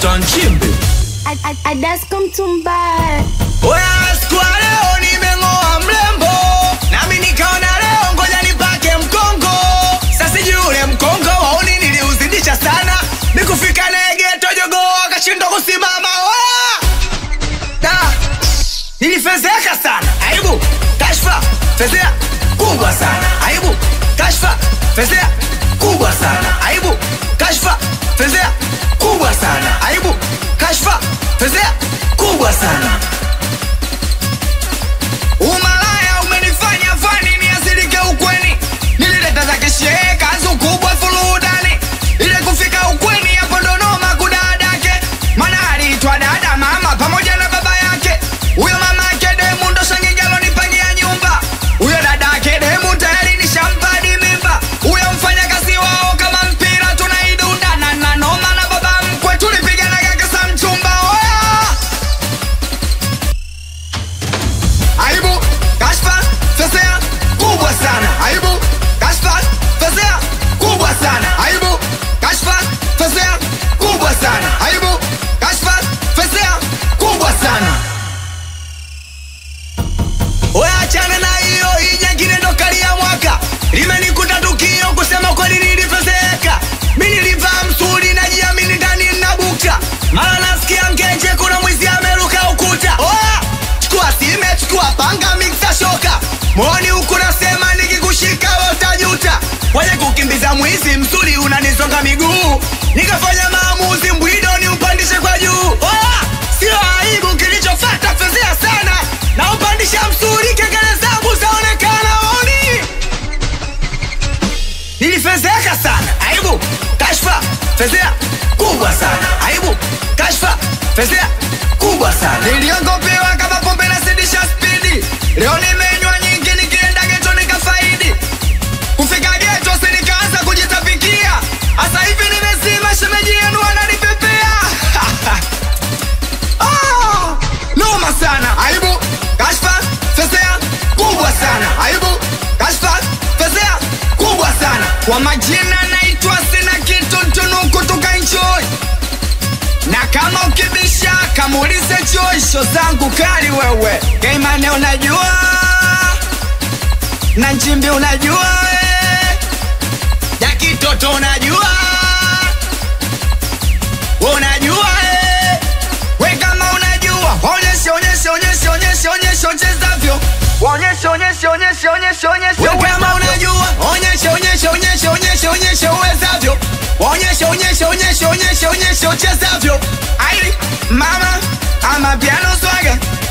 Mr. Nchimbi. Adasko Mtumba. Oya, siku ya leo nimeng'oa mrembo, nami nikaona leo ngoja nipake mkongo. Sasa sijui ule mkongo wauni niliuzidisha sana, nikufika naye geto jogoo akashindwa kusimama. Oya! Da! Nilifezeka sana, aibu, kashfa, fezea kubwa sana, aibu, kashfa, fezea kubwa sana, aibu, kashfa, fezea kubwa sana, aibu, kashfa, fezea kubwa sana. Umalaya umenifanya fani niasirike ukweni, nilileta za kishehe kanzu kubwa fuludani, ile kufika ukweni hapo ndo noma kudadake, maana aliitwa dada mama pamoja na baba yake. Huyo mama yake demu ndo shangigalo nipangia nyumba, huyo dada yake demu tayari nishampa hadi mimba, huyo mfanyakazi wao kama mpira tunaidunda na na noma na baba mkwe tulipiganaga kisa mchumba oya aibu kashfa fezea kubwa sana aibu kashfa fezea kubwa sana aibu kashfa fezea kubwa sana aibu kashfa fezea kubwa sana Weachana na hiyo, hii nyingine ndo kali ya mwaka. Limenikuta tukio kusema kweli nilifezeka. Mi nilivaa msuri najiamini ndani nabukta. Mara nasikia ngenje kuna mwizi ameruka ukuta. Oa! Chukua sime, chukua panga, mixa shoka. Mwoni huku nasema nikikushika wewe utajuta. Kwenye kukimbiza mwizi msuri unanisonga miguu. Nikafanya maamuzi mbwido ni upandishe kwa juu. Oa! Sio aibu kilichofuata fezea sana. Na upandisha msuri kengele zangu zaonekana oni. Nilifezeka sana. Aibu, kashfa, fezea kubwa sana. Aibu, kashfa, fezea kubwa sana. Niliongopewa kama pombe na sidisha spidi. Leo nimenywa nyingi nikienda geto nikafaidi. Kufika geto si nikaanza kujitapikia. Asa hivi nimezima shemeji yenu ananipepea. Ah, noma sana aibu kashfa fezea kubwa sana aibu kashfa fezea kubwa sana kwa majina naitwa sina kitu tunuku tukaenjoy na kama ukibisha kamuulize choisho zangu kali wewe keimane unajua na nchimbi unajua eh. jakitoto unajua unajua eh. we kama unajua onyeshe onyeshe onyeshe onyeshe onyeshe ochezavyo onyeshe onyeshe onyeshe onyeshe onyeshe we kama unajua onyeshe onyeshe onyeshe onyeshe onyeshe uwezavyo onyeshe onyeshe onyeshe onyeshe onyeshe ochezavyo ai mama ama piano swaga